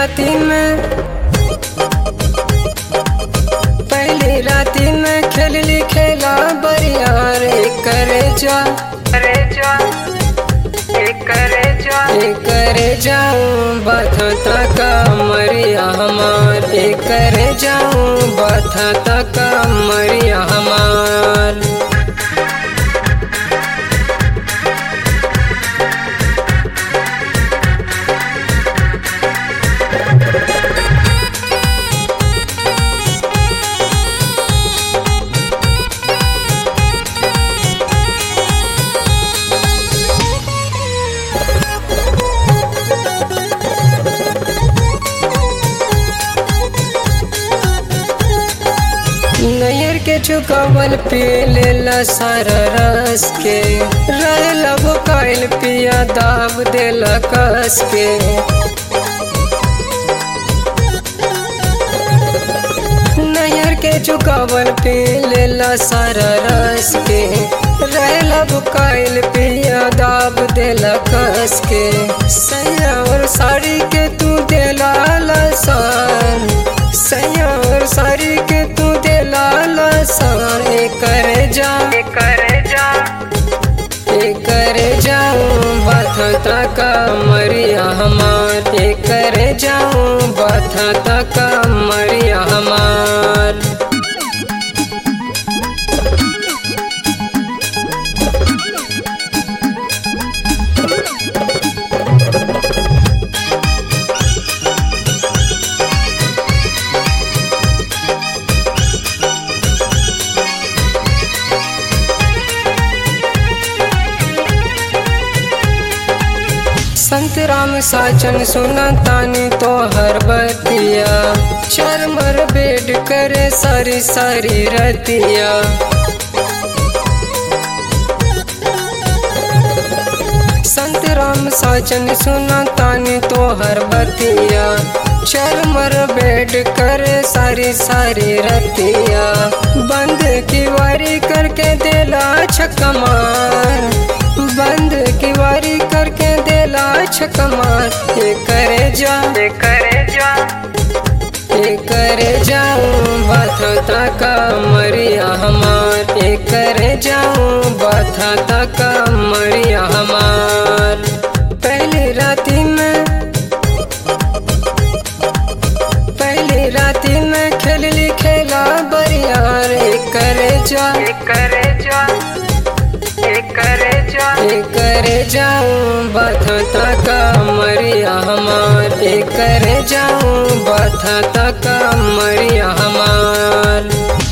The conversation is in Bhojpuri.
राती में पहली राती में खेलली खेला बरिया रे करे जा करे जा करे जा करे जाऊं बथा का मरिया हमार करे जाऊं बथा का मरिया हमार नैयर के चुकावल पी लेला सारा रस के रहला भुकाइल पिया दाब देला कस के नैयर के चुकावल पी लेला सारा रस के रहला भुकाइल पिया दाब देला कस के सैया और साड़ी के तू देला लसान सैया और साड़ी के तू देला लसान ए करे जा ए करे जा ए करे जाऊं बथा का मरिया हमार ए करे जाऊं बथा का मरिया हमार संत राम साचन सुना तानी तो हर बतिया चरमर बेड करे सारी सारी रतिया संत राम साचन सुना तानी तो हर बतिया चरमर बेड करे सारी सारी रतिया बंद की वारी करके देला छकमार बंद की वारी करके देला छकमार ये करे जा ये करे जा ये करे जाऊं बथा का मरिया हमार ये करे जाऊं बथा का मरिया हमार पहली राती में पहली राती में खेलली खेला बरिया रे करे जा करे जा करे जा करे जाऊं बथा का मरिया हमार करे जाऊं बथा का मरिया हमार